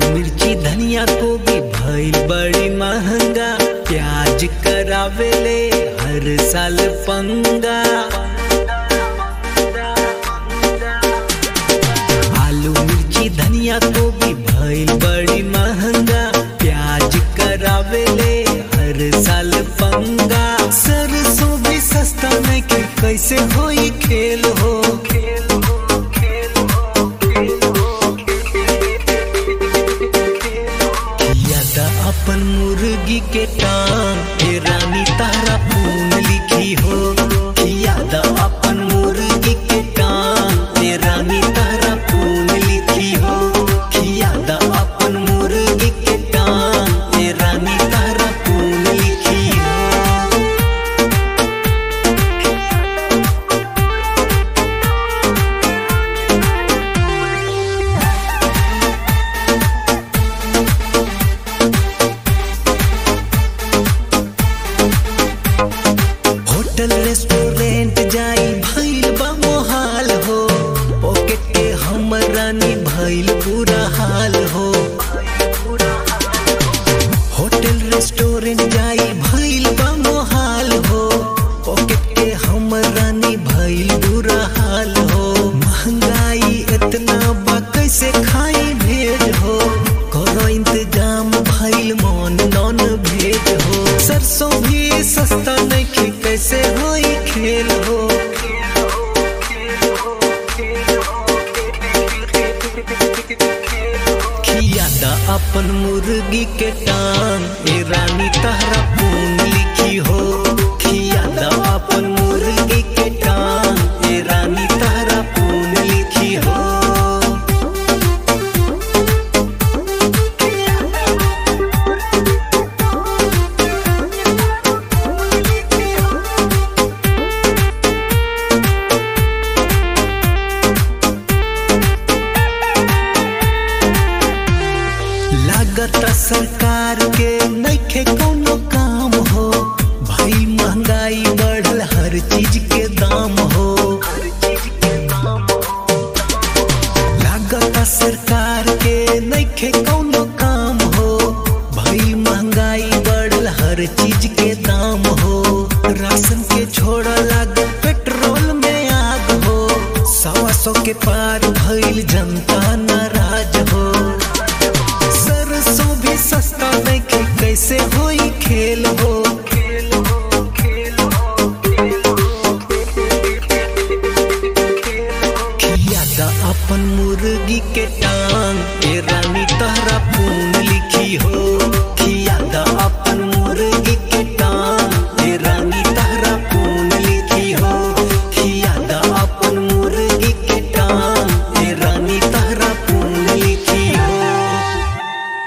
मिर्ची धनिया गोभी भइल बड़ी महंगा प्याज करावेले हर साल पंगा आलू मिर्ची धनिया गोभी भइल बड़ी महंगा प्याज करावेले हर साल पंगा सरसों भी सस्ता नहीं कि कैसे होई खेल हो खेल हो खेल हो खेल हो यादा अपन मुर्गी के टांग हे रानी तारा पून लिखी हो यादा अपन मुर्गी के टांग हे रानी तारा पून लिखी हो यादा अपन मुर्गी के टांग हे रानी तारा पून लिखी हो होटल रेस्टोरेंट जाई भइल बा मोहाल हो पॉकेट के हमर रानी भइल बुरा हाल हो होटल रेस्टोरेंट जाई भइल बा मोहाल हो पॉकेट के हमर रानी भइल बुरा हाल हो महंगाई इतना बा कैसे खाई भेज हो करो इंतजाम भइल मन नॉन भेज हो सरसों भी सस्ता नहीं कि कैसे होई खेल हो खियादा अपन मुर्गी के टांग ए रानी तहरा पून लिखी हो खियादा अपन मुर्गी के टांग ए रानी तहरा पून लिखी हो लागत सरकार के नइखे कोनो काम हो भाई महंगाई बढ़ल हर चीज के दाम हो लागत सरकार के नइखे कोनो काम हो भाई महंगाई बढ़ल हर चीज के दाम हो राशन के छोड़ लाग पेट्रोल में आग हो सवा सौ के पार भइल जनता नाराज हो सरसों भी सस्ता नहीं कि कैसे होई